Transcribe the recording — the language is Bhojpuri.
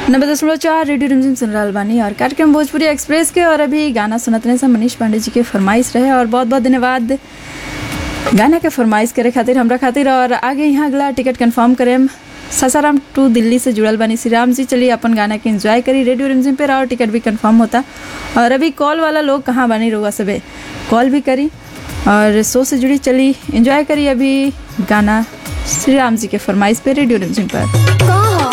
नब्बे दशमलव चार रेडियो रिमझिम सुन रहल बानी और कार्यक्रम भोजपुरी एक्सप्रेस के और अभी गाना सुनतने से मनीष पांडे जी के फरमाइश रहे और बहुत बहुत धन्यवाद गाना के फरमाइश करे खातिर हमरा खातिर और आगे यहाँ अगला टिकट कंफर्म करेम सासाराम टू दिल्ली से जुड़ल बानी श्री राम जी चलिए अपन गाना के एंजॉय करी रेडियो रिमझिम पे और टिकट भी कंफर्म होता और अभी कॉल वाला लोग कहाँ बानी रोगा सबे कॉल भी करी और शो से जुड़ी चली एंजॉय करी अभी गाना श्री राम जी के फरमाइश पे रेडियो रिमझिम पर कौन